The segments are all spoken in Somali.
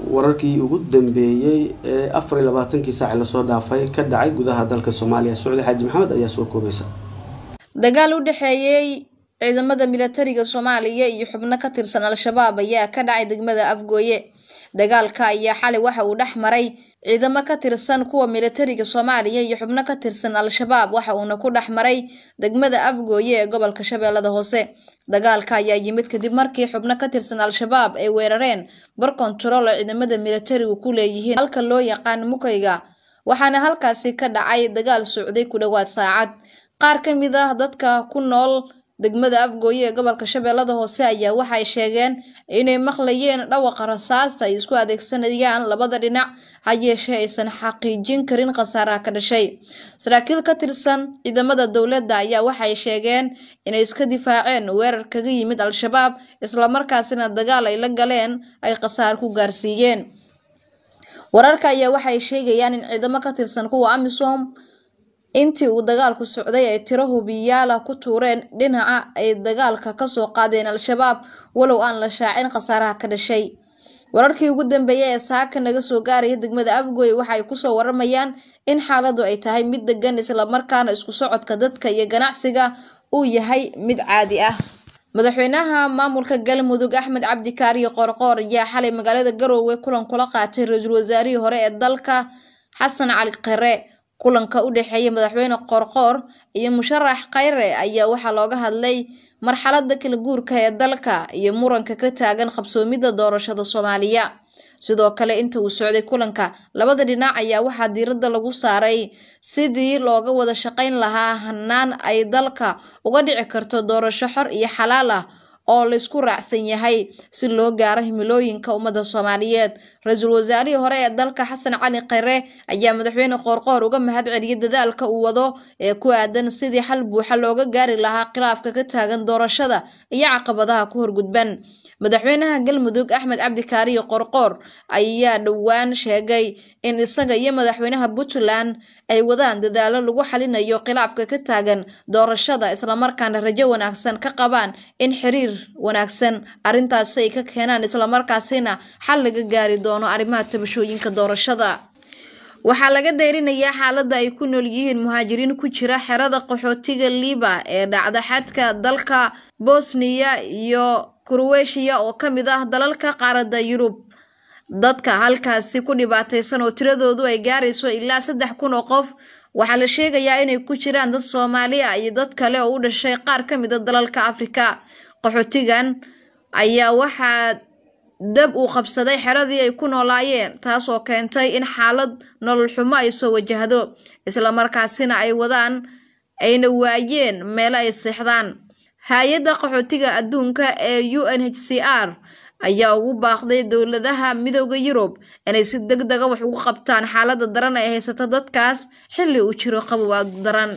wararkii ugu dambeeyey ee afar iyo labaatankii saaci lasoo dhaafay ka dhacay gudaha dalka soomaaliya sucdi xaaji maxamed ayaa soo koobaysa dagaal u dhexeeyey ciidamada milatariga soomaaliya iyo xubno ka tirsan al-shabaab ayaa ka dhacay degmada afgooye dagaalka ayaa xalay waxa uu dhex maray ciidamo ka tirsan kuwa milatariga soomaaliya iyo xubno ka tirsan al-shabaab waxa uuna ku dhex maray degmada afgooye ee gobolka shabeellada hoose dagaalka ayaa yimid kadib markii xubno ka tirsan al-shabaab ay weerareen bar kontarool oo ciidamada milatarigu ku leeyihiin halka loo yaqaan mukayga waxaana halkaasi ka dhacay dagaal socday ku dhowaad saacad qaar ka mid ah dadka ku nool degmada afgooye ee gobolka shabeellada hoose ayaa waxay sheegeen inay maqlayeen dhawaqa rasaasta ay isku adeegsanayaan labada dhinac ha yeeshee aysan xaqiijin karin khasaaraha ka dhashay saraakiil ka tirsan ciidamada dowladda ayaa waxay sheegeen inay iska difaaceen weerar kaga yimid al-shabaab islamarkaasina dagaal ay la galeen ay khasaar ku gaarsiiyeen wararka ayaa waxay sheegayaan in ciidamo ka tirsan kuwa amisom intii uu dagaalku socday ay tiro hubiyaala ku tuureen dhinaca ay dagaalka kasoo qaadeen al-shabaab walow aan la shaacin khasaaraha ka dhashay wararkii ugu dambeeyay ee saaka naga soo gaaraya degmada afgooy waxaay kusoo waramayaan in xaaladu ay tahay mid degan islamarkaana isku socodka dadka iyo ganacsiga uu yahay mid caadi ah madaxweynaha maamulka galmudug axmed cabdi kaariyo qoorqoor ayaa xalay magaalada garoowe kulan kula qaatay ra-iisul wasaarihii hore ee dalka xasan cali qare kulanka u dhexeeya madaxweyne qoorqoor iyo musharax khayre ayaa waxaa looga hadlay marxalada kala guurka ee dalka iyo muranka ka taagan qabsoomidda doorashada soomaaliya sidoo kale inta uu socday kulanka labada dhinac ayaa waxaa diiradda lagu saaray sidii looga wada shaqayn lahaa hanaan ay dalka uga dhici karto doorasho xor iyo xalaal ah oo laysku raacsan yahay si loo gaaro himilooyinka ummadda soomaaliyeed ra-iisul wasaarihii hore ee dalka xasan cali khayre ayaa madaxweyne qoorqoor uga mahad celiyay dadaalka uu wado ee ku aadan sidii xal buuxa looga gaari lahaa khilaafka ka taagan doorashada iyo caqabadaha ku horgudban madaxweynaha galmudug axmed cabdi kaariyo qorqoor ayaa dhowaan sheegay in isaga iyo madaxweynaha puntland ay wadaan dadaalo lagu xalinayo khilaafka ka taagan doorashada islamarkaana rajo wanaagsan ka qabaan in xiriir wanaagsan arrintaasi ay ka keenaan islamarkaasina xal laga gaari doono arrimaha tabashooyinka doorashada waxaa laga deyrinayaa xaaladda ay ku nool yihiin muhaajiriin ku jira xerada qaxootiga liiba ee dhacda xadka dalka bosniya iyo kurweshiya oo ka mid ah dalalka qaaradda yurub dadka halkaasi ku dhibaataysan oo tiradoodu ay gaarayso ilaa saddex kun oo qof waxaa la sheegayaa inay ku jiraan dad soomaali ah iyo dad kale oo u dhashay qaar ka mid a dalalka afrika qaxootigan ayaa waxaa dab uu qabsaday xeradii ay ku noolaayeen taasoo keentay in xaalad nolol xumo ay soo wajahdo islamarkaasina ay wadaan ayna waayeen meelo ay seexdaan hay-adda qaxootiga adduunka ee u n h c r ayaa ugu baaqday dowladaha midooda yurub inay si deg dega wax ugu qabtaan xaaladda daran ay haysato dadkaas xilli uu jiro qabow aad daran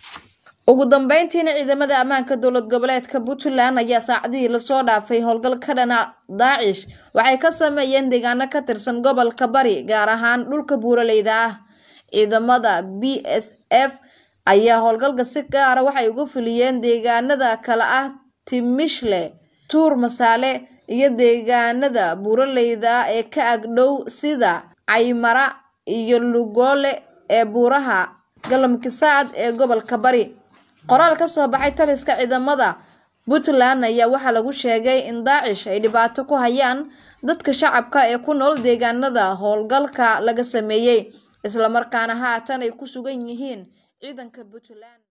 ugu dambeyntiina ciidamada ammaanka dowlad goboleedka puntland ayaa saacadihii lasoo dhaafay howlgal ka dhana daacish waxay ka sameeyeen deegaano ka tirsan gobolka bari gaar ahaan dhulka buuraleyda ah ciidamada b s f ayaa howlgalka si gaara waxay uga fuliyeen deegaanada kale ah timishle tuur masaale iyo deegaanada buuraleyda ee ka agdhow sida caymara iyo lugoole ee buuraha galamkisaad ee gobolka bari qoraal ka soo baxay taliska ciidamada puntland ayaa waxaa lagu sheegay in daacish ay dhibaato ku hayaan dadka shacabka ee ku nool deegaanada howlgalka laga sameeyey islamarkaana haatan ay ku sugan yihiin ciidanka puntland